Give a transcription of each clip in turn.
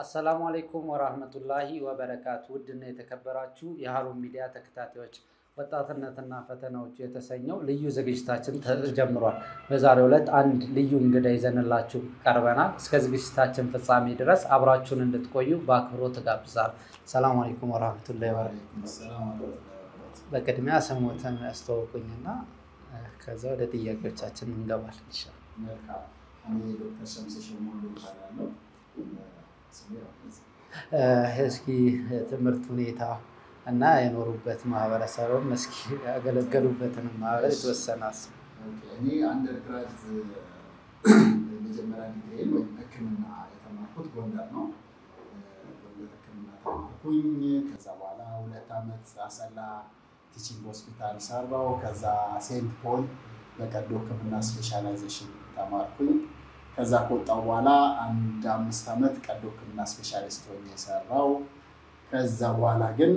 አሰላሙ አሌይኩም ወራህመቱላሂ ወበረካቱ። ውድና የተከበራችሁ የሀሩን ሚዲያ ተከታታዮች ወጣትነትና ፈተናዎቹ የተሰኘው ልዩ ዝግጅታችን ተጀምሯል። በዛሬው ዕለት አንድ ልዩ እንግዳ ይዘንላችሁ ቀርበናል። እስከ ዝግጅታችን ፍጻሜ ድረስ አብራችሁን እንድትቆዩ በአክብሮት ጋብዛል። ሰላም አሌይኩም ወራህመቱላሂ ወበረካቱ። በቅድሚያ ስሞትን ያስተዋውቁኝና ከዛ ወደ ጥያቄዎቻችን እንገባል። መልካም እኔ ዶክተር ሸምሴ ሞሉ ይባላለሁ። እስኪ ትምህርት ሁኔታ እና የኖሩበት ማህበረሰብም እስኪ ያገለገሉበትን ማህበር የተወሰነ አስብ። እኔ አንደርግራድ የመጀመሪያ ዲግሪን ወይም ሕክምና የተማርኩት ጎንደር ነው። ጎንደር ሕክምና ተማርኩኝ። ከዛ በኋላ ሁለት ዓመት አሰላ ቲቺንግ ሆስፒታል ሰራው። ከዛ ሴንት ፖል በቀዶ ሕክምና ስፔሻላይዜሽን ተማርኩኝ። ከዛ ከወጣው በኋላ አንድ አምስት ዓመት ቀዶ ሕክምና ስፔሻሊስት ሆኜ የሰራው። ከዛ በኋላ ግን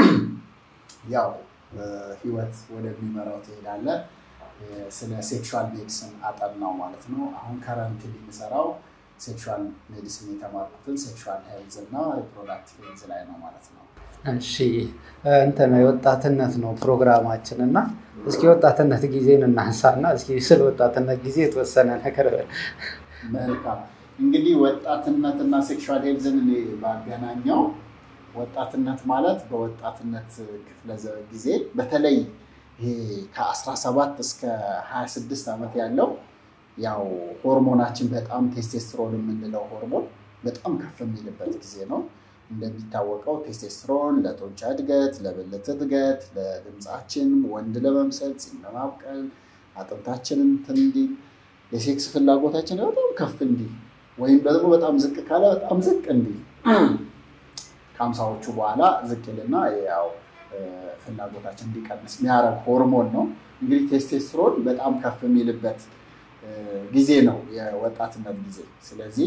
ያው ህይወት ወደሚመራው ትሄዳለ። ስለ ሴክሹዋል ሜዲሲን አጠናው ማለት ነው። አሁን ከረንት የሚሰራው ሴክሹዋል ሜዲሲን የተማርኩትን ሴክሹዋል ሄልዝ እና ሪፕሮዳክቲቭ ሄልዝ ላይ ነው ማለት ነው። እሺ እንትን የወጣትነት ነው ፕሮግራማችን እና እስኪ የወጣትነት ጊዜን እናንሳና እስኪ ስለ ወጣትነት ጊዜ የተወሰነ ነገር መልካም እንግዲህ ወጣትነትና ሴክሹዋል ሄልዝን እኔ ባገናኘው ወጣትነት ማለት በወጣትነት ክፍለ ጊዜ በተለይ ይሄ ከ17 እስከ 26 ዓመት ያለው ያው ሆርሞናችን በጣም ቴስቴስትሮን የምንለው ሆርሞን በጣም ከፍ የሚልበት ጊዜ ነው። እንደሚታወቀው ቴስቴስትሮን ለጡንቻ እድገት፣ ለብልት እድገት፣ ለድምፃችን ወንድ ለመምሰል ፂም ለማብቀል፣ አጥንታችንን እንትን እንዲል የሴክስ ፍላጎታችን በጣም ከፍ እንዲል ወይም ደግሞ በጣም ዝቅ ካለ በጣም ዝቅ እንዲል ከሀምሳዎቹ በኋላ ዝቅ ይልና ያው ፍላጎታችን እንዲቀንስ የሚያደርግ ሆርሞን ነው። እንግዲህ ቴስቴስትሮን በጣም ከፍ የሚልበት ጊዜ ነው የወጣትነት ጊዜ። ስለዚህ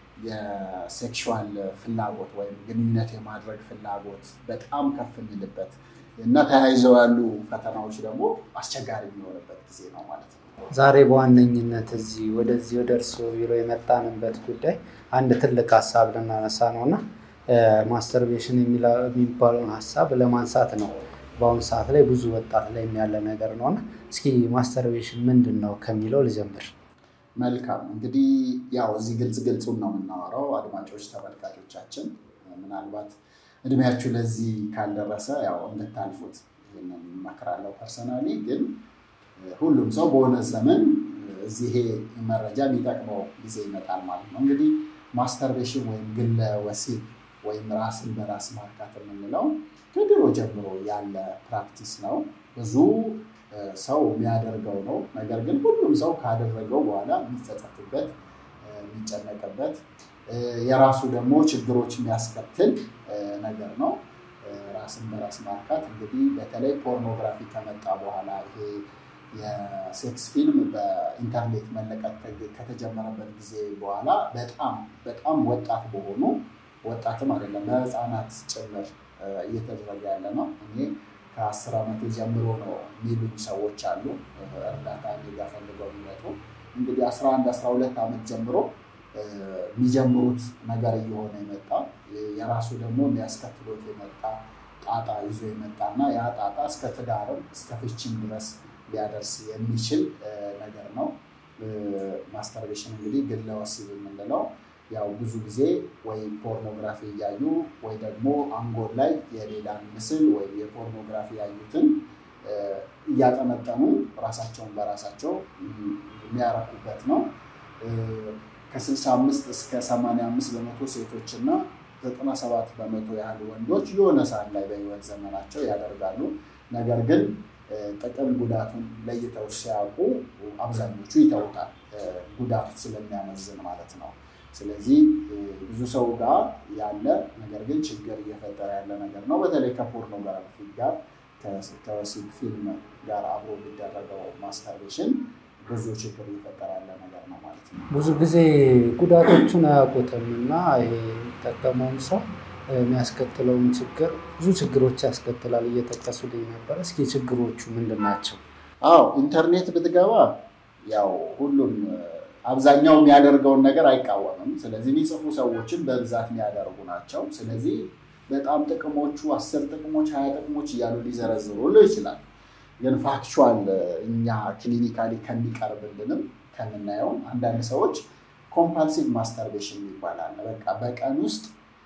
የሴክሹዋል ፍላጎት ወይም ግንኙነት የማድረግ ፍላጎት በጣም ከፍ የሚልበት እና ተያይዘው ያሉ ፈተናዎች ደግሞ አስቸጋሪ የሚሆንበት ጊዜ ነው ማለት ነው። ዛሬ በዋነኝነት እዚህ ወደዚህ ወደ እርስዎ ቢሮ የመጣንበት ጉዳይ አንድ ትልቅ ሀሳብ ልናነሳ ነው እና ማስተርቤሽን የሚባለውን ሀሳብ ለማንሳት ነው። በአሁኑ ሰዓት ላይ ብዙ ወጣት ላይ ያለ ነገር ነው እና እስኪ ማስተርቤሽን ምንድን ነው ከሚለው ልጀምር። መልካም እንግዲህ ያው እዚህ ግልጽ ግልጹን ነው የምናወራው። አድማጮች ተመልካቾቻችን፣ ምናልባት እድሜያችሁ ለዚህ ካልደረሰ ያው እንድታልፉት ይህንን እመክራለሁ። ፐርሰናሊ ግን ሁሉም ሰው በሆነ ዘመን እዚህ ይሄ መረጃ የሚጠቅመው ጊዜ ይመጣል ማለት ነው። እንግዲህ ማስተርቤሽን ወይም ግለ ወሲብ ወይም ራስን በራስ ማርካት የምንለው ከድሮ ጀምሮ ያለ ፕራክቲስ ነው። ብዙ ሰው የሚያደርገው ነው። ነገር ግን ሁሉም ሰው ካደረገው በኋላ የሚጸጸትበት፣ የሚጨነቅበት የራሱ ደግሞ ችግሮች የሚያስከትል ነገር ነው። ራስን በራስ ማርካት እንግዲህ በተለይ ፖርኖግራፊ ከመጣ በኋላ ይሄ የሴክስ ፊልም በኢንተርኔት መለቀቅ ከተጀመረበት ጊዜ በኋላ በጣም በጣም ወጣት በሆኑ ወጣትም አይደለም በህፃናት ጭምር እየተደረገ ያለ ነው። እኔ ከአስር ዓመት ጀምሮ ነው የሚሉኝ ሰዎች አሉ። እርዳታ እኔ ጋ ፈልገው የሚመጡ እንግዲህ አስራ አንድ አስራ ሁለት ዓመት ጀምሮ የሚጀምሩት ነገር እየሆነ የመጣ የራሱ ደግሞ የሚያስከትሎት የመጣ ጣጣ ይዞ የመጣ እና ያ ጣጣ እስከ ትዳርም እስከ ፍቺም ድረስ ሊያደርስ የሚችል ነገር ነው። ማስተርቤሽን እንግዲህ ግለ ወሲብ የምንለው ያው ብዙ ጊዜ ወይ ፖርኖግራፊ እያዩ ወይ ደግሞ አንጎል ላይ የሌላን ምስል ወይም የፖርኖግራፊ ያዩትን እያጠመጠሙ ራሳቸውን በራሳቸው የሚያረኩበት ነው። ከ65 እስከ 85 በመቶ ሴቶች እና 97 በመቶ ያህል ወንዶች የሆነ ሰዓት ላይ በህይወት ዘመናቸው ያደርጋሉ። ነገር ግን ጥቅም ጉዳቱን ለይተው ሲያውቁ አብዛኞቹ ይተውታል፣ ጉዳቱ ስለሚያመዝን ማለት ነው። ስለዚህ ብዙ ሰው ጋር ያለ ነገር ግን ችግር እየፈጠረ ያለ ነገር ነው። በተለይ ከፖርኖግራፊ ጋር ከወሲብ ፊልም ጋር አብሮ የሚደረገው ማስተርቤሽን ብዙ ችግር እየፈጠረ ያለ ነገር ነው ማለት ነው። ብዙ ጊዜ ጉዳቶቹን አያውቁትም እና ይሄ የሚጠቀመውም ሰው የሚያስከትለውን ችግር ብዙ ችግሮች ያስከትላል እየጠቀሱልኝ ነበር። እስኪ ችግሮቹ ምንድን ናቸው? አዎ ኢንተርኔት ብትገባ ያው ሁሉም አብዛኛው የሚያደርገውን ነገር አይቃወምም። ስለዚህ የሚጽፉ ሰዎችን በብዛት የሚያደርጉ ናቸው። ስለዚህ በጣም ጥቅሞቹ አስር ጥቅሞች ሀያ ጥቅሞች እያሉ ሊዘረዝሩ ይችላል። ግን ፋክቹዋል እኛ ክሊኒካሊ ከሚቀርብልንም ከምናየውም አንዳንድ ሰዎች ኮምፓልሲቭ ማስተርቤሽን ይባላል። በቃ በቀን ውስጥ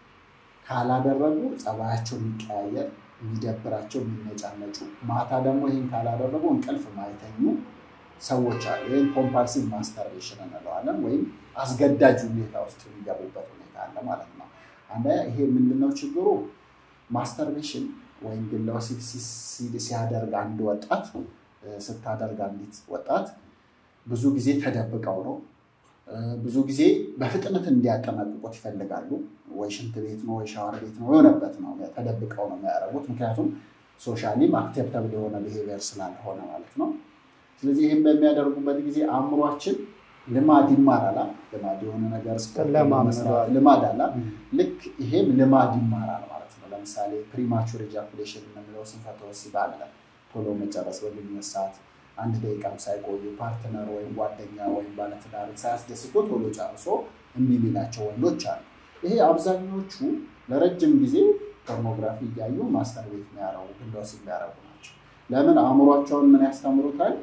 ካላደረጉ ጸባያቸው የሚቀያየር የሚደብራቸው፣ የሚነጫነጩ ማታ ደግሞ ይህን ካላደረጉ እንቅልፍ ማይተኙ ሰዎች አሉ። ይህን ኮምፓልሲቭ ማስተርቤሽን እንለዋለን፣ ወይም አስገዳጅ ሁኔታ ውስጥ የሚገቡበት ሁኔታ አለ ማለት ነው። አንደ ይሄ ምንድነው ችግሩ? ማስተርቤሽን ወይም ግለ ወሲብ ሲያደርግ አንድ ወጣት ስታደርግ አንዲት ወጣት ብዙ ጊዜ ተደብቀው ነው። ብዙ ጊዜ በፍጥነት እንዲያጠናቅቁት ይፈልጋሉ። ወይ ሽንት ቤት ነው ወይ ሻወር ቤት ነው የሆነበት ነው ተደብቀው ነው የሚያደርጉት። ምክንያቱም ሶሻሊም አክሴፕተብል የሆነ ብሄቪየር ስላልሆነ ማለት ነው። ስለዚህ ይህም በሚያደርጉበት ጊዜ አእምሯችን ልማድ ይማራል። ልማድ የሆነ ነገር ልማድ አላ ልክ ይሄም ልማድ ይማራል ማለት ነው። ለምሳሌ ፕሪማቹር ኢጃኩሌሽን የምንለው ስንፈተ ወሲብ አለ። ቶሎ መጨረስ በግንኙነት ሰዓት አንድ ደቂቃም ሳይቆዩ ፓርትነር ወይም ጓደኛ ወይም ባለትዳር ሳያስደስቶ ቶሎ ጨርሶ እምቢ የሚላቸው ወንዶች አሉ። ይሄ አብዛኞቹ ለረጅም ጊዜ ፖርኖግራፊ እያዩ ማስተር ቤት የሚያረጉ ግለ ወሲብ የሚያረጉ ናቸው። ለምን አእምሯቸውን ምን ያስተምሩታል?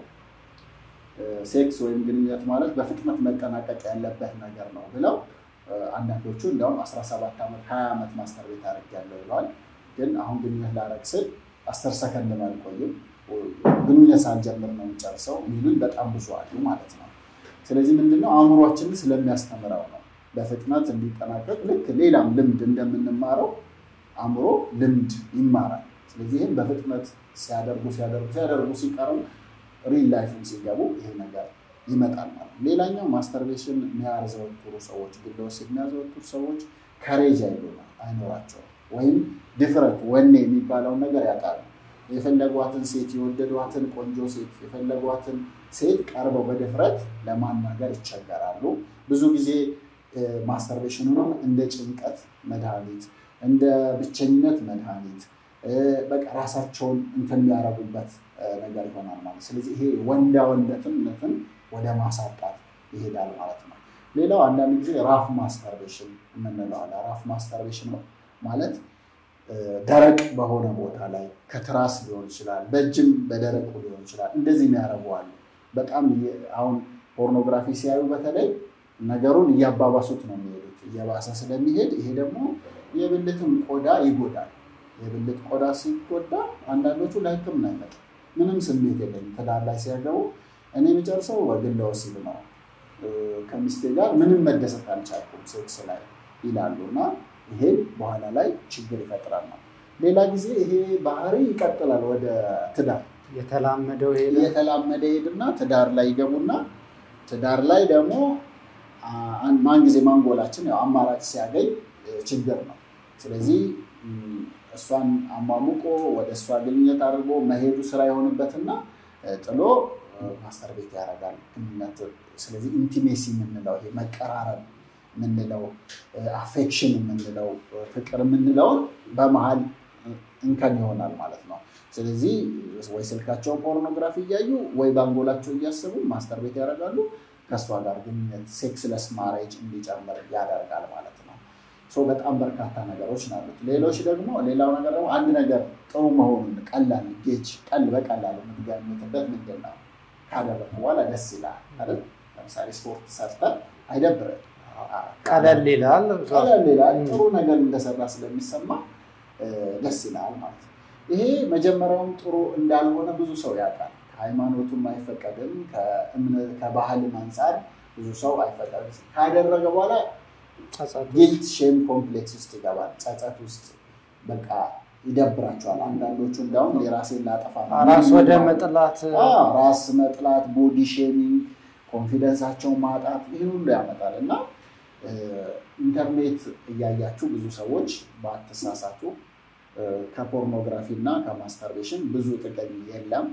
ሴክስ ወይም ግንኙነት ማለት በፍጥነት መጠናቀቅ ያለበት ነገር ነው ብለው አንዳንዶቹ እንዲያውም 17 ዓመት 20 ዓመት ማስተር ቤት አድርጌያለሁ ብለዋል። ግን አሁን ግንኙነት ላረግ ስል አስር ሰከንድ አልቆይም ግንኙነት ሳልጀምር ነው የሚጨርሰው የሚሉኝ በጣም ብዙ አሉ ማለት ነው። ስለዚህ ምንድነው አእምሯችንን ስለሚያስተምረው ነው በፍጥነት እንዲጠናቀቅ ልክ ሌላም ልምድ እንደምንማረው አእምሮ ልምድ ይማራል። ስለዚህ ይህም በፍጥነት ሲያደርጉ ሲያደርጉ ሲያደርጉ ሲቀርቡ ሪል ላይፍም ሲገቡ ይሄ ነገር ይመጣል ማለት ነው። ሌላኛው ማስተርቤሽን የሚያዘወትሩ ሰዎች ግለ ወሲብ የሚያዘወትሩ ሰዎች ከሬጅ አይኖራቸውም ወይም ድፍረት ወኔ የሚባለውን ነገር ያጣሉ። የፈለጓትን ሴት የወደዷትን ቆንጆ ሴት የፈለጓትን ሴት ቀርበው በድፍረት ለማናገር ይቸገራሉ። ብዙ ጊዜ ማስተርቤሽኑንም እንደ ጭንቀት መድኃኒት፣ እንደ ብቸኝነት መድኃኒት በቃ ራሳቸውን እንትን የሚያረጉበት ነገር ይሆናል ማለት ስለዚህ ይሄ ወንዳ ወንደትነትን ወደ ማሳጣት ይሄዳል ማለት ነው። ሌላው አንዳንድ ጊዜ ራፍ ማስተርቤሽን የምንለው አለ። ራፍ ማስተርቤሽን ማለት ደረቅ በሆነ ቦታ ላይ ከትራስ ሊሆን ይችላል፣ በእጅም በደረቁ ሊሆን ይችላል። እንደዚህ የሚያደርጉ አሉ። በጣም አሁን ፖርኖግራፊ ሲያዩ በተለይ ነገሩን እያባባሱት ነው የሚሄዱት። እየባሰ ስለሚሄድ ይሄ ደግሞ የብልትን ቆዳ ይጎዳል። የብልት ቆዳ ሲጎዳ አንዳንዶቹ ለሕክምና አይመጣም። ምንም ስሜት የለኝም ትዳር ላይ ሲያገቡ እኔ የምጨርሰው በግለ ወሲብ ነው ከሚስቴ ጋር ምንም መደሰት አልቻልኩም ሴክስ ላይ ይላሉ እና ይሄን በኋላ ላይ ችግር ይፈጥራል ነው። ሌላ ጊዜ ይሄ ባህሪ ይቀጥላል ወደ ትዳር የተላመደው የተላመደ ሄድና ትዳር ላይ ይገቡና ትዳር ላይ ደግሞ ማን ጊዜ ማንጎላችን ያው አማራጭ ሲያገኝ ችግር ነው። ስለዚህ እሷን አሟሙቆ ወደ እሷ ግንኙነት አድርጎ መሄዱ ስራ የሆንበትና ጥሎ ማስተር ቤት ያደርጋል ግንኙነት። ስለዚህ ኢንቲሜሲ የምንለው ይሄ መቀራረብ የምንለው አፌክሽን የምንለው ፍቅር የምንለውን በመሀል እንከን ይሆናል ማለት ነው። ስለዚህ ወይ ስልካቸውን ፖርኖግራፊ እያዩ ወይ በአንጎላቸው እያሰቡ ማስተር ቤት ያደርጋሉ። ከእሷ ጋር ግንኙነት ሴክስለስ ማሬጅ እንዲጨምር ያደርጋል ማለት ነው። በጣም በርካታ ነገሮች ናሉት። ሌሎች ደግሞ ሌላው ነገር ደግሞ አንድ ነገር ጥሩ መሆኑን ቀላል ጌጅ ቀል በቀላሉ የምትገምትበት ምንድን ነው? ካደረግ በኋላ ደስ ይላል አይደል? ለምሳሌ ስፖርት ሰርተን አይደብርም ቀለል ይላል። ቀለል ይላል። ጥሩ ነገር እንደሰራ ስለሚሰማ ደስ ይላል ማለት ነው። ይሄ መጀመሪያውም ጥሩ እንዳልሆነ ብዙ ሰው ያውቃል። ሃይማኖቱም አይፈቀድም፣ ከባህልም አንጻር ብዙ ሰው አይፈቀድም። ካደረገ በኋላ ጊልት ሼም ኮምፕሌክስ ውስጥ ይገባል። ጸጸት ውስጥ በቃ ይደብራቸዋል። አንዳንዶቹ እንዲያውም የራሴን ላጠፋ ራስ ወደ መጥላት ራስ መጥላት፣ ቦዲ ሼሚንግ፣ ኮንፊደንሳቸውን ማጣት ይህን ሁሉ ያመጣል እና ኢንተርኔት እያያችሁ ብዙ ሰዎች በአትሳሳቱ ከፖርኖግራፊ እና ከማስተርቤሽን ብዙ ጥቅም የለም።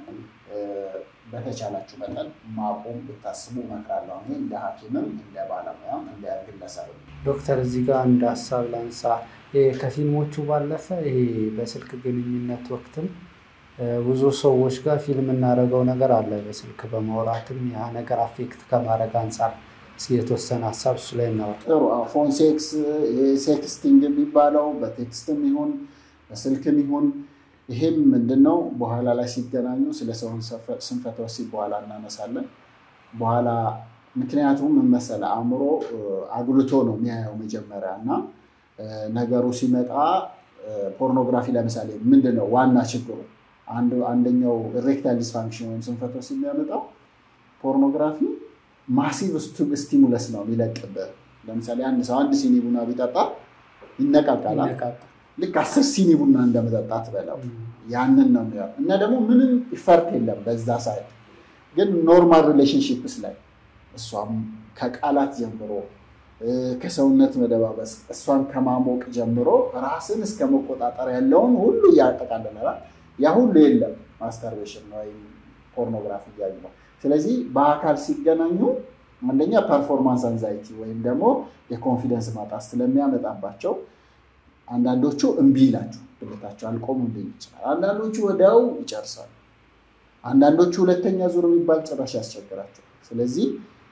በተቻላችሁ መጠን ማቆም ብታስቡ እመክራለሁ። እኔ እንደ ሐኪምም እንደ ባለሙያም እንደ ግለሰብም። ዶክተር እዚህ ጋር እንደ ሀሳብ ላንሳ። ከፊልሞቹ ባለፈ ይሄ በስልክ ግንኙነት ወቅትም ብዙ ሰዎች ጋር ፊልም እናደርገው ነገር አለ። በስልክ በማውራትም ያ ነገር አፌክት ከማድረግ አንጻር እስኪ የተወሰነ ሀሳብ እሱ ላይ እናወራ። ጥሩ ፎን ሴክስ ሴክስቲንግ የሚባለው በቴክስትም ይሁን በስልክም ይሁን ይሄም ምንድነው በኋላ ላይ ሲገናኙ ስለ ሰውን ስንፈተ ወሲብ በኋላ እናነሳለን። በኋላ ምክንያቱም ምን መሰለህ አእምሮ አጉልቶ ነው የሚያየው መጀመሪያ እና ነገሩ ሲመጣ ፖርኖግራፊ ለምሳሌ ምንድን ነው ዋና ችግሩ? አንደኛው ኢሬክታይል ዲስፋንክሽን ወይም ስንፈተ ወሲብ የሚያመጣው ፖርኖግራፊ ማሲቭ ስቲሙለስ ነው የሚለቅብህ። ለምሳሌ አንድ ሰው አንድ ሲኒ ቡና ቢጠጣ ይነቃቃል። ልክ አስር ሲኒ ቡና እንደመጠጣት በለው ያንን ነው የሚሆን እና ደግሞ ምንም ኢፈርት የለም በዛ ሳይድ ግን ኖርማል ሪሌሽንሽፕስ ላይ እሷም ከቃላት ጀምሮ ከሰውነት መደባበስ እሷን ከማሞቅ ጀምሮ ራስን እስከ መቆጣጠር ያለውን ሁሉ እያጠቃልላል። ያ ሁሉ የለም ማስተርቤሽን ወይም ፖርኖግራፊ እያዩ ነው። ስለዚህ በአካል ሲገናኙ አንደኛ ፐርፎርማንስ አንዛይቲ ወይም ደግሞ የኮንፊደንስ ማጣት ስለሚያመጣባቸው አንዳንዶቹ እምቢ ይላቸው ብልታቸው አልቆሙ ሊል ይችላል። አንዳንዶቹ ወዲያው ይጨርሳሉ። አንዳንዶቹ ሁለተኛ ዙር የሚባል ጭራሽ ያስቸግራቸው። ስለዚህ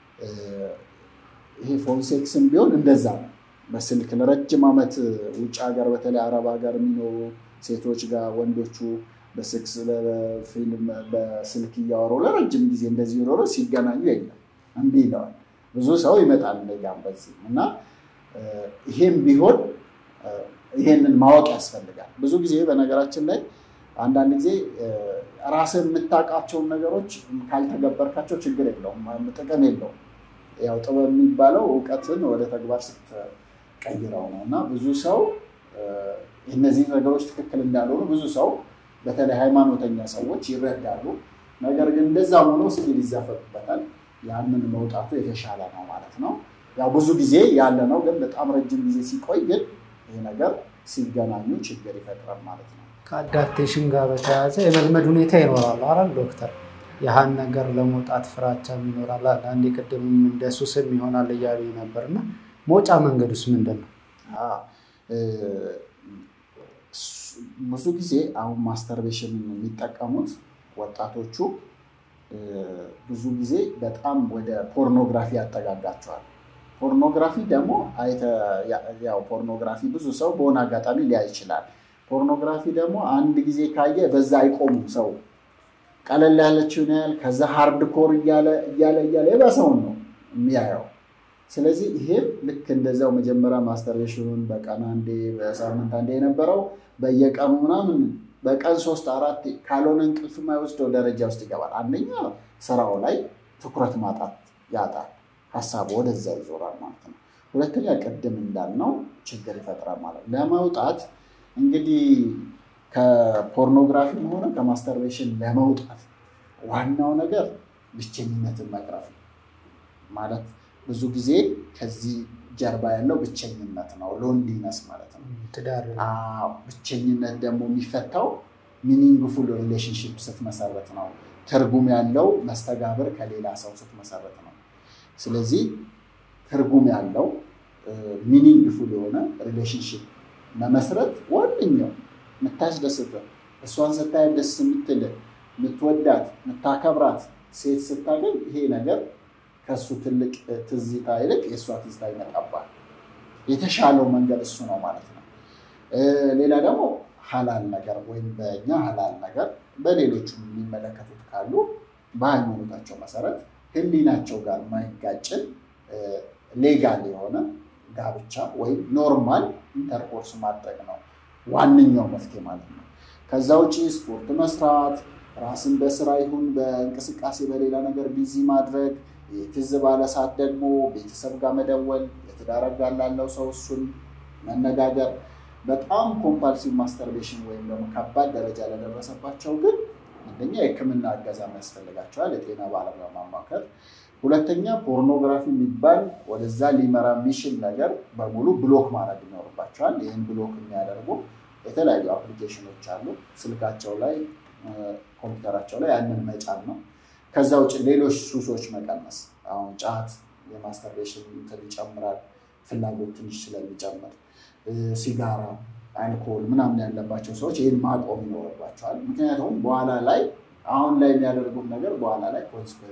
ይሄ ፎን ሴክስም ቢሆን እንደዛ ነው። በስልክ ለረጅም ዓመት ውጭ ሀገር በተለይ አረብ ሀገር የሚኖሩ ሴቶች ጋር ወንዶቹ በስክስ በፊልም በስልክ እያወሩ ለረጅም ጊዜ እንደዚህ ኖሮ ሲገናኙ የለም እምቢ ይለዋል። ብዙ ሰው ይመጣል ጋም በዚህ እና ይሄም ቢሆን ይሄንን ማወቅ ያስፈልጋል። ብዙ ጊዜ በነገራችን ላይ አንዳንድ ጊዜ ራስን የምታውቃቸውን ነገሮች ካልተገበርካቸው ችግር የለውም፣ ጥቅም የለውም። ያው ጥበብ የሚባለው እውቀትን ወደ ተግባር ስትቀይረው ነው እና ብዙ ሰው እነዚህ ነገሮች ትክክል እንዳልሆኑ ብዙ ሰው በተለይ ሃይማኖተኛ ሰዎች ይረዳሉ። ነገር ግን እንደዛ ሆኖ ስቲል ይዘፈቁበታል። ያንን መውጣቱ የተሻለ ነው ማለት ነው። ያው ብዙ ጊዜ ያለ ነው፣ ግን በጣም ረጅም ጊዜ ሲቆይ ግን ይህ ነገር ሲገናኙ ችግር ይፈጥራል ማለት ነው። ከአዳፕቴሽን ጋር በተያያዘ የመልመድ ሁኔታ ይኖራል አይደል ዶክተር? ያህን ነገር ለመውጣት ፍራቻም ይኖራል። አንዴ ቅድምም እንደ ሱስም ይሆናል እያሉ ነበር እና መውጫ መንገዱስ ምንድን ነው? ብዙ ጊዜ አሁን ማስተርቤሽን የሚጠቀሙት ወጣቶቹ ብዙ ጊዜ በጣም ወደ ፖርኖግራፊ ያጠጋጋቸዋል። ፖርኖግራፊ ደግሞ ያው ፖርኖግራፊ ብዙ ሰው በሆነ አጋጣሚ ሊያይ ይችላል። ፖርኖግራፊ ደግሞ አንድ ጊዜ ካየ በዛ አይቆሙም። ሰው ቀለል ያለችውን ያህል ከዛ ሃርድ ኮር እያለ እያለ እያለ የባሰውን ነው የሚያየው። ስለዚህ ይሄም ልክ እንደዛው መጀመሪያ ማስተርቤሽኑን በቀን አንዴ በሳምንት አንዴ የነበረው በየቀኑ ምናምን በቀን ሶስት አራት ካልሆነ እንቅልፍ የማይወስደው ደረጃ ውስጥ ይገባል። አንደኛ ስራው ላይ ትኩረት ማጣት ያጣል፣ ሀሳቡ ወደዛ ይዞራል ማለት ነው። ሁለተኛ ቅድም እንዳልነው ችግር ይፈጥራል ማለት ነው። ለመውጣት እንግዲህ ከፖርኖግራፊም ሆነ ከማስተርቤሽን ለመውጣት ዋናው ነገር ብቸኝነትን መቅረፍ ነው ማለት ብዙ ጊዜ ከዚህ ጀርባ ያለው ብቸኝነት ነው፣ ሎንሊነስ ማለት ነው። ብቸኝነት ደግሞ የሚፈታው ሚኒንግፉል ሪሌሽንሽፕ ስትመሰረት ነው። ትርጉም ያለው መስተጋብር ከሌላ ሰው ስትመሰረት ነው። ስለዚህ ትርጉም ያለው ሚኒንግፉል የሆነ ሪሌሽንሽፕ መመስረት ዋነኛው የምታስደስት እሷን ስታይ ደስ የምትል የምትወዳት የምታከብራት ሴት ስታገኝ ይሄ ነገር ከእሱ ትልቅ ትዝታ ይልቅ የእሷ ትዝታ ይመጣባል። የተሻለው መንገድ እሱ ነው ማለት ነው። ሌላ ደግሞ ሀላል ነገር ወይም በእኛ ሀላል ነገር በሌሎቹ የሚመለከቱት ካሉ በሃይማኖታቸው መሰረት ሕሊናቸው ጋር ማይጋጭን ሌጋል የሆነ ጋብቻ ወይም ኖርማል ኢንተርኮርስ ማድረግ ነው ዋነኛው መፍትሄ ማለት ነው። ከዛ ውጭ ስፖርት መስራት፣ ራስን በስራ ይሁን በእንቅስቃሴ በሌላ ነገር ቢዚ ማድረግ ትዝ ባለ ሰዓት ደግሞ ቤተሰብ ጋር መደወል፣ የትዳር አጋር ላለው ሰው እሱን መነጋገር። በጣም ኮምፓልሲቭ ማስተርቤሽን ወይም ደግሞ ከባድ ደረጃ ለደረሰባቸው ግን አንደኛ የሕክምና እገዛ ያስፈልጋቸዋል፣ የጤና ባለሙያ ማማከር። ሁለተኛ ፖርኖግራፊ የሚባል ወደዛ ሊመራ የሚችል ነገር በሙሉ ብሎክ ማድረግ ይኖርባቸዋል። ይህን ብሎክ የሚያደርጉ የተለያዩ አፕሊኬሽኖች አሉ። ስልካቸው ላይ ኮምፒውተራቸው ላይ ያንን መጫን ነው። ከዛ ውጭ ሌሎች ሱሶች መቀነስ። አሁን ጫት የማስተርቤሽን እንትን ይጨምራል፣ ፍላጎት ትንሽ ስለሚጨምር፣ ሲጋራ፣ አልኮል ምናምን ያለባቸው ሰዎች ይህን ማቆም ይኖርባቸዋል። ምክንያቱም በኋላ ላይ አሁን ላይ የሚያደርጉት ነገር በኋላ ላይ ኮንስኮንስ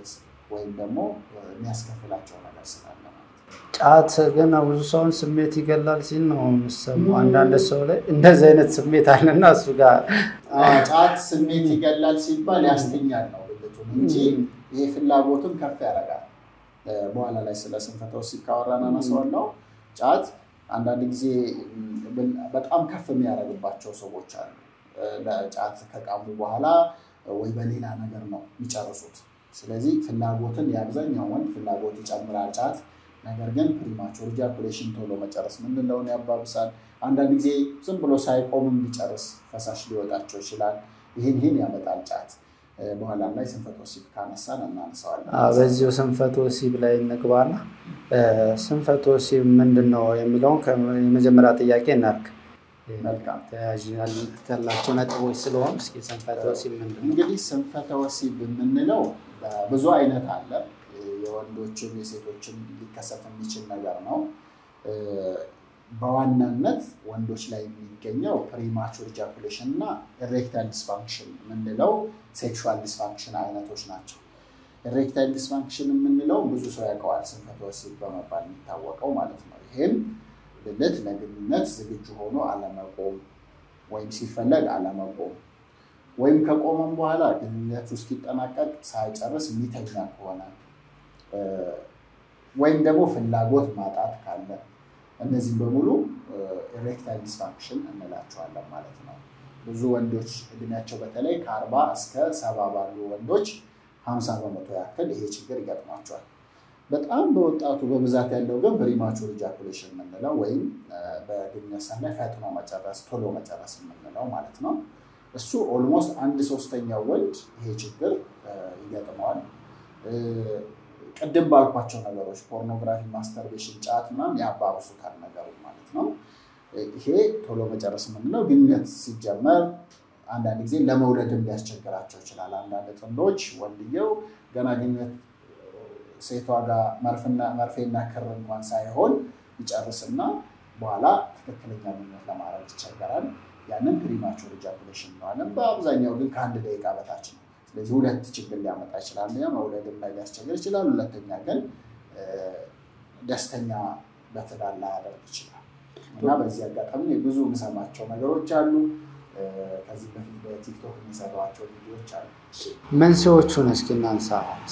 ወይም ደግሞ የሚያስከፍላቸው ነገር ስላለ ማለት ነው። ጫት ግን ብዙ ሰውን ስሜት ይገላል ሲል ነው የምሰማው። አንዳንድ ሰው ላይ እንደዚህ አይነት ስሜት አለና እሱ ጋር ጫት ስሜት ይገላል ሲባል ያስተኛል ነው ብልቱን እንጂ ይሄ ፍላጎትን ከፍ ያደርጋል። በኋላ ላይ ስለ ስንፈተ ወሲብ ካወራን አነሳዋለሁ። ጫት አንዳንድ ጊዜ በጣም ከፍ የሚያደርግባቸው ሰዎች አሉ። ለጫት ከቃሙ በኋላ ወይ በሌላ ነገር ነው የሚጨርሱት። ስለዚህ ፍላጎትን የአብዛኛው ወንድ ፍላጎት ይጨምራል ጫት። ነገር ግን ፕሪማቹር ኢጃኩሌሽን ቶሎ መጨረስ ምንለውን ያባብሳል። አንዳንድ ጊዜ ዝም ብሎ ሳይቆምም ሊጨርስ ፈሳሽ ሊወጣቸው ይችላል። ይህን ይህን ያመጣል ጫት። በኋላም ላይ ስንፈተ ወሲብ ካነሳን እናነሳዋለን። በዚሁ ስንፈተ ወሲብ ላይ እንግባና ስንፈተ ወሲብ ምንድን ነው የሚለውን የመጀመሪያ ጥያቄ እናድርግ። መልካም ተያያዥነት ያላቸው ነጥቦች ስለሆኑ እስኪ ስንፈተ ወሲብ ምንድን ነው? እንግዲህ ስንፈተ ወሲብ የምንለው ብዙ አይነት አለ። የወንዶችም የሴቶችም ሊከሰት የሚችል ነገር ነው። በዋናነት ወንዶች ላይ የሚገኘው ፕሪማቹር ኢጃኩሌሽን እና ኢሬክታይል ዲስፋንክሽን የምንለው ሴክሹዋል ዲስፋንክሽን አይነቶች ናቸው። ኢሬክታይል ዲስፋንክሽን የምንለው ብዙ ሰው ያውቀዋል፣ ስንፈተ ወሲብ በመባል የሚታወቀው ማለት ነው። ይህም ብልት ለግንኙነት ዝግጁ ሆኖ አለመቆም ወይም ሲፈለግ አለመቆም ወይም ከቆመም በኋላ ግንኙነቱ እስኪጠናቀቅ ሳይጨርስ የሚተኛ ከሆነ ወይም ደግሞ ፍላጎት ማጣት ካለ እነዚህም በሙሉ ኢሬክታይል ዲስፋንክሽን እንላቸዋለን ማለት ነው። ብዙ ወንዶች እድሜያቸው በተለይ ከአርባ እስከ ሰባ ባሉ ወንዶች ሀምሳ በመቶ ያክል ይሄ ችግር ይገጥሟቸዋል። በጣም በወጣቱ በብዛት ያለው ግን ፕሪማቹር ኢጃኩሌሽን የምንለው ወይም በግንኙነት ሰዓት ፈጥኖ መጨረስ ቶሎ መጨረስ የምንለው ማለት ነው። እሱ ኦልሞስት አንድ ሶስተኛው ወንድ ይሄ ችግር ይገጥመዋል። ቅድም ባልኳቸው ነገሮች ፖርኖግራፊ፣ ማስተርቤሽን፣ ጫት ምናምን ያባብሱታል ነገሩ ማለት ነው። ይሄ ቶሎ መጨረስ የምንለው ግንኙነት ሲጀመር አንዳንድ ጊዜ ለመውለድም ሊያስቸግራቸው ይችላል። አንዳንድ ጥንዶች ወንድየው ገና ግንኙነት ሴቷ ጋር መርፌና ክር እንኳን ሳይሆን ይጨርስና በኋላ ትክክለኛ ግንኙነት ለማድረግ ይቸገራል። ያንን ፕሪማቹር ኢጃኩሌሽን እንለዋለን። በአብዛኛው ግን ከአንድ ደቂቃ በታች ነው። ስለዚህ ሁለት ችግር ሊያመጣ ይችላል። መውለድም ላይ ሊያስቸግር ይችላል። ሁለተኛ ግን ደስተኛ በትዳር ላያደርግ ይችላል እና በዚህ አጋጣሚ ብዙ የምሰማቸው ነገሮች አሉ። ከዚህ በፊት በቲክቶክ የሚሰሯቸው ቪዲዮዎች አሉ። መንስኤዎቹን እስኪ እናንሳ።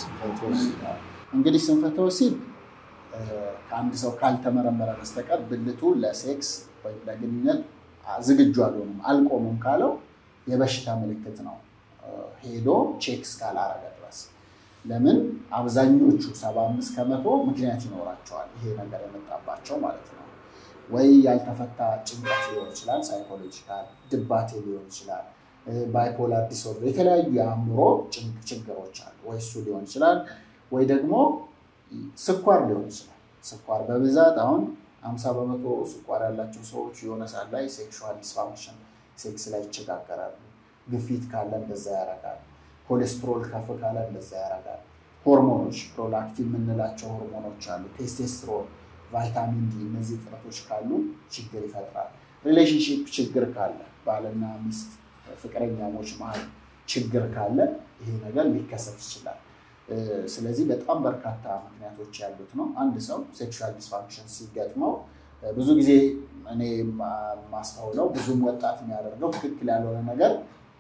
እንግዲህ ስንፈተ ወሲብ ከአንድ ሰው ካልተመረመረ በስተቀር ብልቱ ለሴክስ ወይም ለግንኙነት ዝግጁ አልሆንም አልቆምም ካለው የበሽታ ምልክት ነው ሄዶ ቼክ እስካላረገ ድረስ። ለምን አብዛኞቹ ሰባ አምስት ከመቶ ምክንያት ይኖራቸዋል ይሄ ነገር የመጣባቸው ማለት ነው። ወይ ያልተፈታ ጭንቀት ሊሆን ይችላል፣ ሳይኮሎጂካል ድባቴ ሊሆን ይችላል፣ ባይፖላር ዲስኦርደር የተለያዩ የአእምሮ ችግሮች አሉ። ወይ እሱ ሊሆን ይችላል፣ ወይ ደግሞ ስኳር ሊሆን ይችላል። ስኳር በብዛት አሁን አምሳ በመቶ ስኳር ያላቸው ሰዎች የሆነ ሰዓት ላይ ሴክሹዋል ዲስፋንክሽን ሴክስ ላይ ይቸጋገራሉ። ግፊት ካለ እንደዛ ያደርጋል። ኮሌስትሮል ከፍ ካለ እንደዛ ያደርጋል። ሆርሞኖች ፕሮላክቲን የምንላቸው ሆርሞኖች አሉ። ቴስቴስትሮን፣ ቫይታሚን ዲ እነዚህ እጥረቶች ካሉ ችግር ይፈጥራል። ሪሌሽንሽፕ ችግር ካለ ባልና ሚስት ፍቅረኛሞች መሀል ችግር ካለ ይሄ ነገር ሊከሰት ይችላል። ስለዚህ በጣም በርካታ ምክንያቶች ያሉት ነው። አንድ ሰው ሴክሹዋል ዲስፋንክሽን ሲገጥመው ብዙ ጊዜ እኔ ማስተውለው ብዙም ወጣት የሚያደርገው ትክክል ያልሆነ ነገር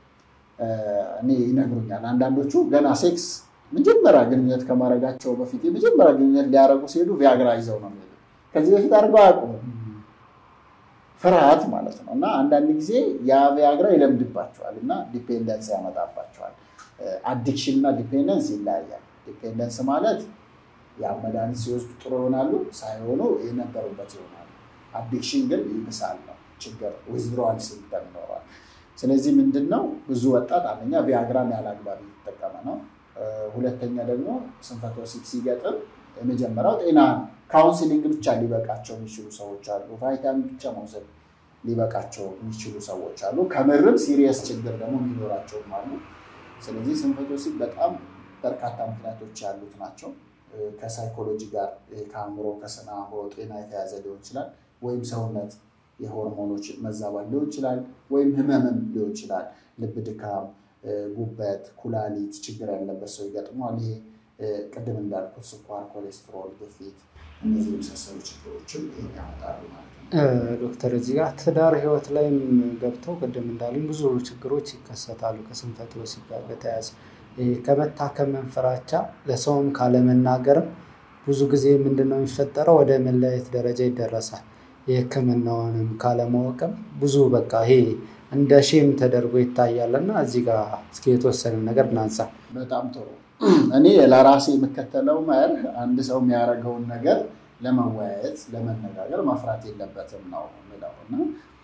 እኔ ይነግሩኛል። አንዳንዶቹ ገና ሴክስ መጀመሪያ ግንኙነት ከማድረጋቸው በፊት የመጀመሪያ ግንኙነት ሊያደርጉ ሲሄዱ ቪያግራ ይዘው ነው የሚሄዱ። ከዚህ በፊት አድርገው አያውቁም። ፍርሃት ማለት ነው። እና አንዳንድ ጊዜ ያ ቪያግራ ይለምድባቸዋል እና ዲፔንደንስ ያመጣባቸዋል። አዲክሽን እና ዲፔንደንስ ይለያያል። ዲፔንደንስ ማለት ያ መድኃኒት ሲወስዱ ጥሩ ይሆናሉ፣ ሳይሆኑ የነበሩበት ይሆናሉ። አዲክሽን ግን ይብሳል ነው ችግር ዊዝድሮዋል ሲምፕተም ይኖረዋል። ስለዚህ ምንድን ነው ብዙ ወጣት አንደኛ ቪያግራን ያለ አግባብ እየተጠቀመ ነው። ሁለተኛ ደግሞ ስንፈተ ወሲብ ሲገጥም የመጀመሪያው ጤና ካውንስሊንግ ብቻ ሊበቃቸው የሚችሉ ሰዎች አሉ። ቫይታሚን ብቻ መውሰድ ሊበቃቸው የሚችሉ ሰዎች አሉ። ከምርም ሲሪየስ ችግር ደግሞ የሚኖራቸውም አሉ። ስለዚህ ስንፈተ ወሲብ በጣም በርካታ ምክንያቶች ያሉት ናቸው። ከሳይኮሎጂ ጋር ከአእምሮ ከስነ አእምሮ ጤና የተያዘ ሊሆን ይችላል። ወይም ሰውነት የሆርሞኖች መዛባት ሊሆን ይችላል። ወይም ህመምም ሊሆን ይችላል። ልብ ድካም፣ ጉበት፣ ኩላሊት ችግር ያለበት ሰው ይገጥመዋል። ይሄ ቅድም እንዳልኩት ስኳር፣ ኮሌስትሮል፣ ግፊት እነዚህ የመሳሰሉ ችግሮችም ይሄን ያመጣሉ ማለት ነው። ዶክተር እዚህ ጋር ትዳር ህይወት ላይም ገብተው ቅድም እንዳሉኝ ብዙ ችግሮች ይከሰታሉ ከስንፈተ ወሲብ ጋር በተያያዘ ከመታከምን ፍራቻ ለሰውም ካለመናገርም ብዙ ጊዜ ምንድን ነው የሚፈጠረው? ወደ መለያየት ደረጃ ይደረሳል። የህክምናውንም ካለማወቅም ብዙ በቃ ይሄ እንደ ሼም ተደርጎ ይታያል እና እዚህ ጋር እስኪ የተወሰነ ነገር እናንሳ። በጣም ጥሩ። እኔ ለራሴ የምከተለው መርህ አንድ ሰው የሚያደርገውን ነገር ለመወያየት ለመነጋገር መፍራት የለበትም ነው የምለው እና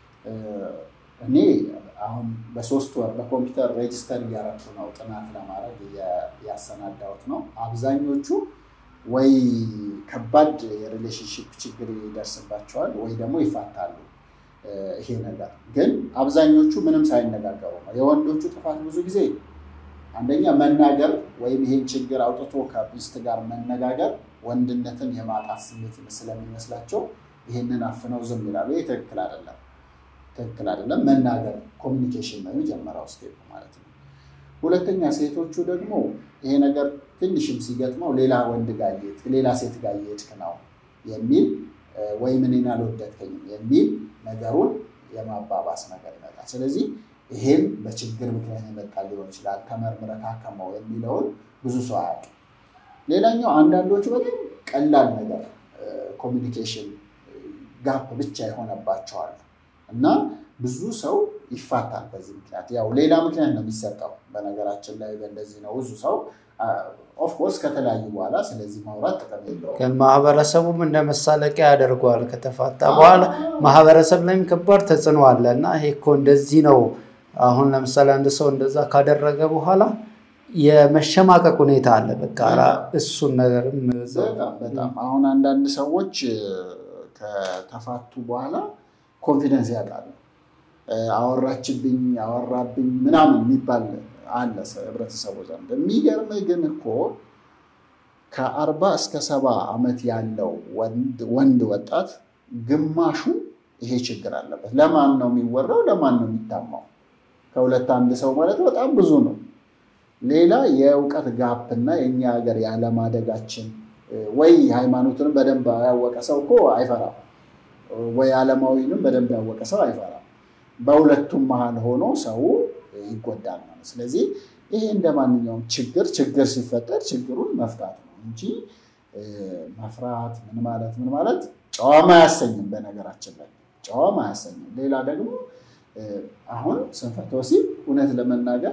እኔ አሁን በሶስት ወር በኮምፒውተር ሬጅስተር እያረኩ ነው ጥናት ለማድረግ ያሰናዳሁት ነው። አብዛኞቹ ወይ ከባድ የሪሌሽንሽፕ ችግር ይደርስባቸዋል ወይ ደግሞ ይፋታሉ። ይሄ ነገር ግን አብዛኞቹ ምንም ሳይነጋገሩ ነው። የወንዶቹ ጥፋት ብዙ ጊዜ አንደኛ መናገር ወይም ይሄን ችግር አውጥቶ ከሚስት ጋር መነጋገር ወንድነትን የማጣት ስሜት ስለሚመስላቸው ይህንን አፍነው ዝም ይላሉ። ይህ ትክክል አይደለም፣ ትክክል አይደለም። መናገር ኮሚኒኬሽን ነው የመጀመሪያው ስቴፕ ማለት ነው። ሁለተኛ ሴቶቹ ደግሞ ይሄ ነገር ትንሽም ሲገጥመው ሌላ ወንድ ጋር እየሄድክ ሌላ ሴት ጋር እየሄድክ ነው የሚል ወይም እኔን አልወደድከኝም የሚል ነገሩን የማባባስ ነገር ይመጣል። ስለዚህ ይሄም በችግር ምክንያት የመጣ ሊሆን ይችላል። ተመርምረህ ታከመው የሚለውን ብዙ ሰው አያውቅም። ሌላኛው አንዳንዶቹ በጣም ቀላል ነገር ኮሚኒኬሽን ጋፕ ብቻ የሆነባቸዋል እና ብዙ ሰው ይፋታል በዚህ ምክንያት። ያው ሌላ ምክንያት ነው የሚሰጠው በነገራችን ላይ በእንደዚህ ነው ብዙ ሰው ኦፍኮርስ ከተለያዩ በኋላ ስለዚህ ማውራት ጥቅም የለውም። ግን ማህበረሰቡም እንደ መሳለቂያ ያደርገዋል። ከተፋታ በኋላ ማህበረሰብ ላይም ከባድ ተጽዕኖ አለ እና ይሄ እኮ እንደዚህ ነው። አሁን ለምሳሌ አንድ ሰው እንደዛ ካደረገ በኋላ የመሸማቀቅ ሁኔታ አለ። በቃ እሱን ነገርም በጣም በጣም አሁን አንዳንድ ሰዎች ከተፋቱ በኋላ ኮንፊደንስ ያጣሉ። አወራችብኝ፣ አወራብኝ ምናምን የሚባል አለ ህብረተሰቡ ዘንድ። የሚገርምህ ግን እኮ ከአርባ እስከ ሰባ ዓመት ያለው ወንድ ወጣት ግማሹ ይሄ ችግር አለበት። ለማን ነው የሚወራው? ለማን ነው የሚታማው? ከሁለት አንድ ሰው ማለት በጣም ብዙ ነው። ሌላ የእውቀት ጋፕ እና የእኛ ሀገር ያለማደጋችን ወይ ሃይማኖትንም በደንብ ያወቀ ሰው እኮ አይፈራም፣ ወይ ዓለማዊንም በደንብ ያወቀ ሰው አይፈራም። በሁለቱም መሀል ሆኖ ሰው ይጎዳል ማለት። ስለዚህ ይሄ እንደ ማንኛውም ችግር ችግር ሲፈጠር ችግሩን መፍታት ነው እንጂ መፍራት ምን ማለት ምን ማለት ጨዋማ አያሰኝም። በነገራችን ላይ ጨዋማ አያሰኝም። ሌላ ደግሞ አሁን ስንፈተ ወሲብ እውነት ለመናገር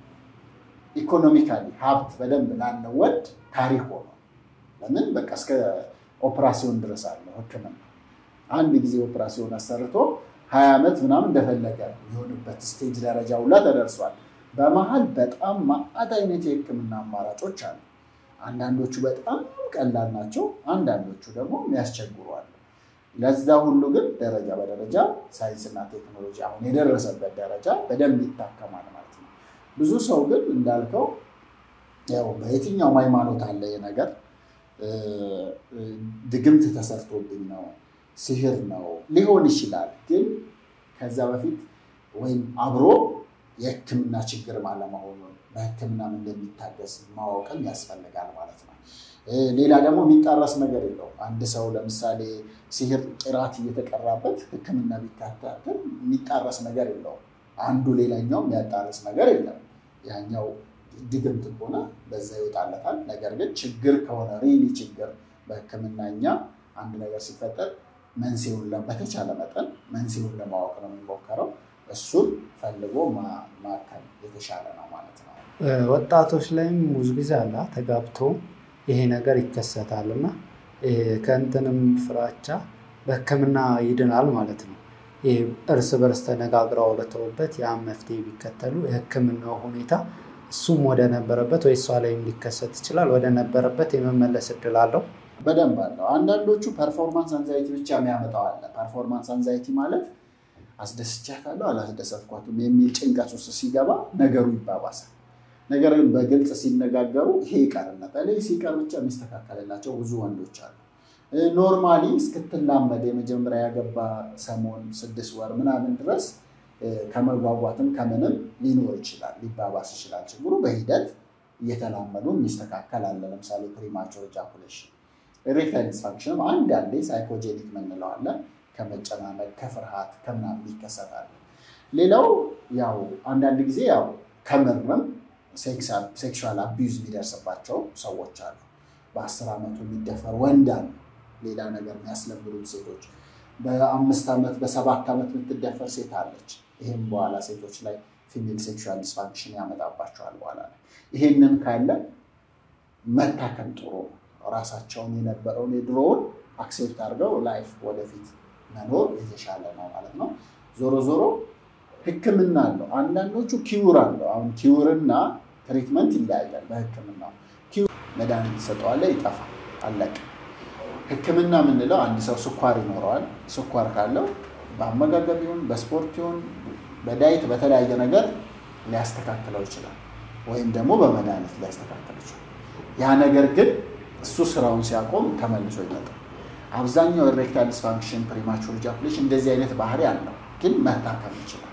ኢኮኖሚካሊ ሀብት በደንብ ላለው ወንድ ታሪክ ሆኗል። ለምን በቃ እስከ ኦፕራሲዮን ድረስ አለው ሕክምና አንድ ጊዜ ኦፕራሲዮን አሰርቶ ሀያ ዓመት ምናምን እንደፈለገ የሆንበት ስቴጅ ደረጃ ሁላ ተደርሷል። በመሀል በጣም ማአት አይነት የህክምና አማራጮች አሉ። አንዳንዶቹ በጣም ቀላል ናቸው፣ አንዳንዶቹ ደግሞ የሚያስቸግሩ አሉ። ለዛ ሁሉ ግን ደረጃ በደረጃ ሳይንስና ቴክኖሎጂ አሁን የደረሰበት ደረጃ በደንብ ይታከማል ማለት ነው። ብዙ ሰው ግን እንዳልከው ያው በየትኛውም ሃይማኖት አለ ነገር ድግምት ተሰርቶብኝ ነው ሲህር ነው ሊሆን ይችላል። ግን ከዛ በፊት ወይም አብሮ የህክምና ችግር አለመሆኑን በህክምናም እንደሚታገስ ማወቅም ያስፈልጋል ማለት ነው። ሌላ ደግሞ የሚጣረስ ነገር የለውም። አንድ ሰው ለምሳሌ ሲህር ቂራት እየተቀራበት ህክምና ቢካተል የሚጣረስ ነገር የለውም። አንዱ ሌላኛው የሚያጣርስ ነገር የለም። ያኛው ድግምት ከሆነ በዛ ይወጣለታል። ነገር ግን ችግር ከሆነ ሪሊ ችግር በህክምና እኛ አንድ ነገር ሲፈጠር መንስኤውን በተቻለ መጠን መንስኤውን ለማወቅ ነው የሚሞከረው። እሱን ፈልጎ ማከም የተሻለ ነው ማለት ነው። ወጣቶች ላይም ብዙ ጊዜ አለ ተጋብቶ ይሄ ነገር ይከሰታል እና ከእንትንም ፍራቻ በህክምና ይድናል ማለት ነው። ይህ እርስ በርስ ተነጋግረው አውርተውበት ያን መፍትሄ ቢከተሉ የህክምናው ሁኔታ እሱም ወደ ነበረበት ወይ እሷ ላይም ሊከሰት ይችላል ወደ ነበረበት የመመለስ እድል አለው። በደንብ አለው። አንዳንዶቹ ፐርፎርማንስ አንዛይቲ ብቻ የሚያመጣው አለ። ፐርፎርማንስ አንዛይቲ ማለት አስደስቻታለሁ አላስደሰትኳትም የሚል ጭንቀት ውስጥ ሲገባ ነገሩ ይባባሳል። ነገር ግን በግልጽ ሲነጋገሩ ይሄ ይቀርነት ላይ ሲቀር ብቻ የሚስተካከልላቸው ብዙ ወንዶች አሉ። ኖርማሊ እስክትላመድ የመጀመሪያ ያገባ ሰሞን ስድስት ወር ምናምን ድረስ ከመጓጓትም ከምንም ሊኖር ይችላል፣ ሊባባስ ይችላል ችግሩ። በሂደት እየተላመዱ የሚስተካከል አለ። ለምሳሌ ፕሪማቹር ኢጃኩሌሽን፣ ኤሬክታይል ዲስፋንክሽንም አንድ ያለ ሳይኮጄኒክ የምንለው አለ። ከመጨናነቅ ከፍርሃት ከምናምን ይከሰታል። ሌላው ያው አንዳንድ ጊዜ ያው ከምርም ሴክሹዋል አቢዩዝ የሚደርስባቸው ሰዎች አሉ። በአስር ዓመቱ የሚደፈር ወንድ አለ። ሌላ ነገር የሚያስለምዱት ሴቶች በአምስት ዓመት በሰባት ዓመት የምትደፈር ሴት አለች። ይህም በኋላ ሴቶች ላይ ፊሜል ሴክሹዋል ዲስፋንክሽን ያመጣባቸዋል። በኋላ ላይ ይሄንን ካለ መታከም ጥሩ ነው። ራሳቸውን የነበረውን የድሮውን አክሴፕት አድርገው ላይፍ ወደፊት መኖር የተሻለ ነው ማለት ነው። ዞሮ ዞሮ ሕክምና አለው። አንዳንዶቹ ኪውር አለው። አሁን ኪውርና ትሪትመንት ይለያያል። በሕክምና መድኃኒት ትሰጠዋለህ፣ ይጠፋል፣ አለቀ። ሕክምና የምንለው አንድ ሰው ስኳር ይኖረዋል። ስኳር ካለው በአመጋገብ ይሁን በስፖርት ይሁን በዳይት በተለያየ ነገር ሊያስተካክለው ይችላል፣ ወይም ደግሞ በመድኃኒት ሊያስተካክለው ይችላል። ያ ነገር ግን እሱ ስራውን ሲያቆም ተመልሶ ይመጣል። አብዛኛው ኤሬክታይል ዲስፋንክሽን ፕሪማቹር ኢጃኩሌሽን እንደዚህ አይነት ባህሪ አለው፣ ግን መታከም ይችላል።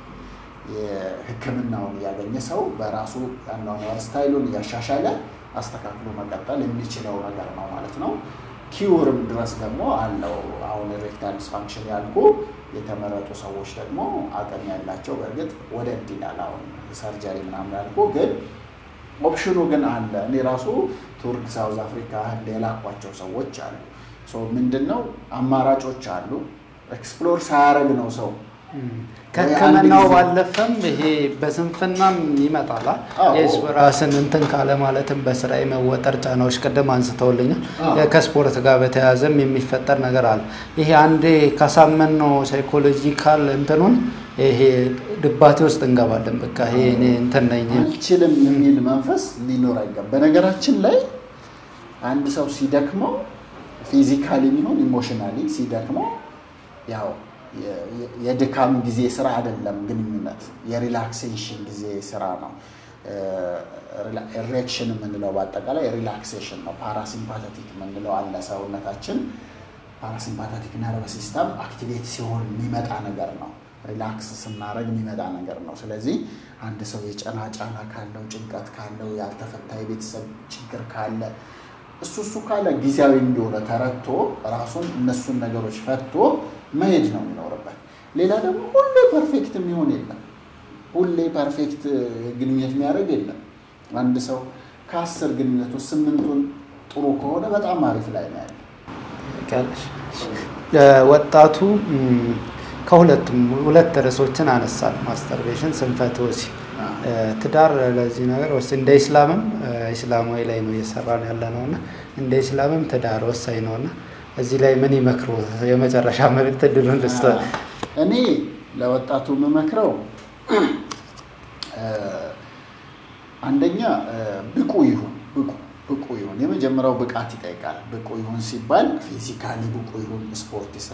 የህክምናውን እያገኘ ሰው በራሱ ያኗኗር ስታይሉን እያሻሻለ አስተካክሎ መቀጠል የሚችለው ነገር ነው ማለት ነው። ኪውርም ድረስ ደግሞ አለው። አሁን ኤሬክታይል ዲስፋንክሽን ያልኩ የተመረጡ ሰዎች ደግሞ አቅም ያላቸው በእርግጥ ወደድ ይላል። አሁን ሰርጀሪ ምናምን ያልኩ ግን ኦፕሽኑ ግን አለ። እኔ ራሱ ቱርክ፣ ሳውዝ አፍሪካ፣ ህንድ የላኳቸው ሰዎች አሉ። ምንድን ነው አማራጮች አሉ። ኤክስፕሎር ሳያደርግ ነው ሰው ከህክምናው ባለፈም ይሄ በስንፍናም ይመጣል። ራስን እንትን ካለ ማለትም በስራ የመወጠር ጫናዎች ቅድም አንስተውልኛል። ከስፖርት ጋር በተያያዘም የሚፈጠር ነገር አለ። ይሄ አንዴ ካሳመን ነው ሳይኮሎጂካል እንትኑን ይሄ ድባቴ ውስጥ እንገባለን። በቃ ይሄ እኔ እንትን ነኝ አልችልም የሚል መንፈስ ሊኖር አይገባም። በነገራችን ላይ አንድ ሰው ሲደክመው ፊዚካሊ የሚሆን ኢሞሽናሊ ሲደክመው ያው የድካም ጊዜ ስራ አይደለም። ግንኙነት የሪላክሴሽን ጊዜ ስራ ነው። ኢሬክሽን የምንለው በአጠቃላይ ሪላክሴሽን ነው። ፓራሲምፓተቲክ የምንለው አለ። ሰውነታችን ፓራሲምፓተቲክ ነርቭ ሲስተም አክቲቬት ሲሆን የሚመጣ ነገር ነው። ሪላክስ ስናደርግ የሚመጣ ነገር ነው። ስለዚህ አንድ ሰው የጨና ጫና ካለው፣ ጭንቀት ካለው፣ ያልተፈታ የቤተሰብ ችግር ካለ እሱ እሱ ካለ ጊዜያዊ እንደሆነ ተረድቶ ራሱን እነሱን ነገሮች ፈቶ መሄድ ነው የሚኖርበት። ሌላ ደግሞ ሁሌ ፐርፌክት የሚሆን የለም። ሁሌ ፐርፌክት ግንኙነት የሚያደርግ የለም። አንድ ሰው ከአስር ግንኙነት ውስጥ ስምንቱን ጥሩ ከሆነ በጣም አሪፍ ላይ ነው ያለ። ወጣቱ ከሁለቱም ሁለት ርዕሶችን አነሳል። ማስተርቤሽን፣ ስንፈተ ወሲብ፣ ትዳር ለዚህ ነገር ወስ እንደ ኢስላምም ኢስላማዊ ላይ ነው እየሰራን ያለ ነው እና እንደ ኢስላምም ትዳር ወሳኝ ነው እና እዚህ ላይ ምን ይመክሩ? የመጨረሻ መልዕክት እድሉን ልስጥ። እኔ ለወጣቱ የምመክረው አንደኛ ብቁ ይሁን ብቁ ብቁ ይሁን። የመጀመሪያው ብቃት ይጠይቃል። ብቁ ይሁን ሲባል ፊዚካሊ ብቁ ይሁን፣ ስፖርት ይስራ።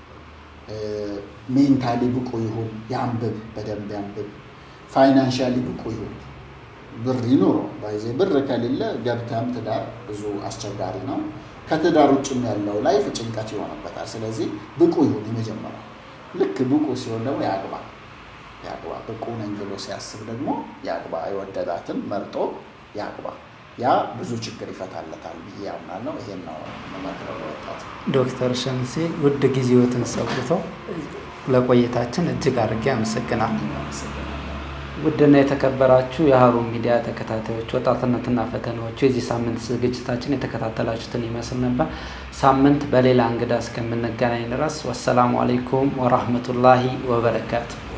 ሜንታሊ ብቁ ይሁን፣ ያንብብ፣ በደንብ ያንብብ። ፋይናንሻሊ ብቁ ይሁን፣ ብር ይኑረው። ባይዜ ብር ከሌለ ገብተም ትዳር ብዙ አስቸጋሪ ነው። ከትዳር ውጭም ያለው ላይፍ ጭንቀት ይሆንበታል። ስለዚህ ብቁ ይሁን የመጀመሪያው። ልክ ብቁ ሲሆን ደግሞ ያግባ ያግባ። ብቁ ነኝ ብሎ ሲያስብ ደግሞ ያግባ። የወደዳትን መርጦ ያግባ። ያ ብዙ ችግር ይፈታለታል ብዬ ያምናለሁ። ይሄን ነው መመክረው ወጣት። ዶክተር ሸምሴ ውድ ጊዜዎትን ሰውተው ለቆይታችን እጅግ አድርጌ አመሰግናለሁ። ውድና የተከበራችሁ የሀሩን ሚዲያ ተከታታዮች ወጣትነትና ፈተናዎቹ የዚህ ሳምንት ዝግጅታችን የተከታተላችሁትን ይመስል ነበር። ሳምንት በሌላ እንግዳ እስከምንገናኝ ድረስ ወሰላሙ አሌይኩም ወራህመቱላሂ ወበረካቱ።